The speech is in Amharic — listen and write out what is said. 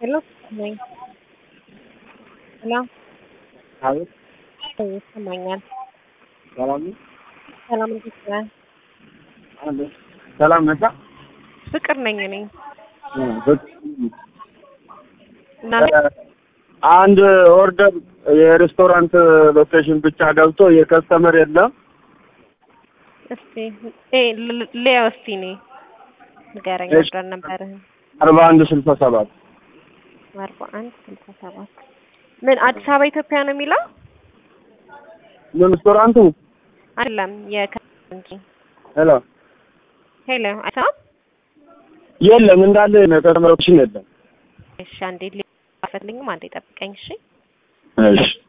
ሄሎ ነኝ። ሄሎ አቤት ይሰማኛል። ሰላም ነው? ሰላም እንዴት ነህ? አለ ሰላም ነሳ ፍቅር ነኝ እኔ እና አንድ ኦርደር የሬስቶራንት ሎኬሽን ብቻ ገብቶ የከስተመር የለም። እስቲ ኤ ሊያው እስቲ እኔ ንገረኝ እሺ። ኦርደር ነበርህን አርባ አንድ ስልሳ ሰባት አርባ አንድ ስልሳ ሰባት ምን አዲስ አበባ ኢትዮጵያ ነው የሚለው ምን ሬስቶራንቱ? አይደለም የከተማ እንጂ ሄሎ ሄሎ አይሰማም የለም እንዳለ የከስተመር ሎኬሽን የለም። እሺ አንዴ ሊያው አፈልኝም አንዴ ጠብቀኝ እሺ እሺ